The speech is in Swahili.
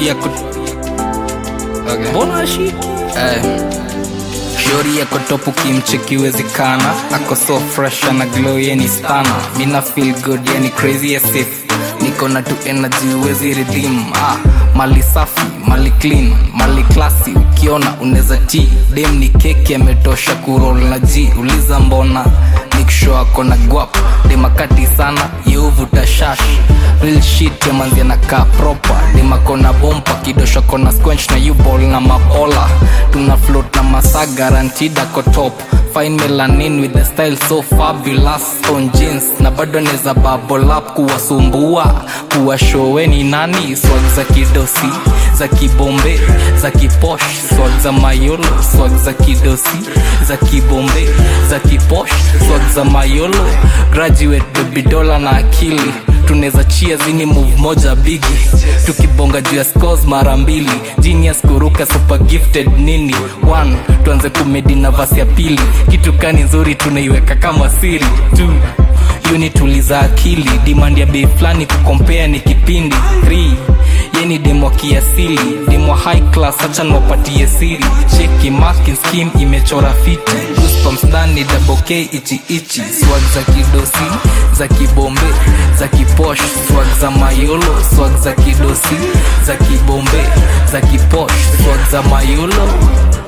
shori ya kut... okay. mbona shiki eh. shori ya kotopu kimchekiwezekana ako so fresh ana glow yeni stana mina feel good yani crazy as if niko na tu energy uwezi redeem ah, mali safi mali clean mali klasi ukiona unaweza ti dem ni keki ametosha kurol na ji uliza mbona nikisho ako na guap demakati sana yeuvuta shash real shit yamanzia na kaa proper demakona bompa kidosho kona squench na uball na mabola tuna float na masa guaranteed ako top fine melanin with the style so fabulous on jeans na bado neza bubble up kuwasumbua kuwashoweni nani swag za kidosi za kibombe za kiposh swag za mayolo swag za kidosi za kibombe za kiposh swag za mayolo graduate baby dola na akili tunaweza chia zini move moja bigi tukibonga juu ya scores mara mbili genius kuruka super gifted nini one tuanze kumedi na vasi ya pili kitu kani nzuri tunaiweka kama siri two yuni tuliza akili demand ya bei fulani kukompea ni kipindi 3 yeni demo kiasili demo high class hacha niwapatie siri cheki masking scheme imechora fiti goosebumps ndani double k ichi ichi swag za kidosi za kibombe za kiposh swag za mayolo swag za kidosi za kibombe za kiposh swag za mayolo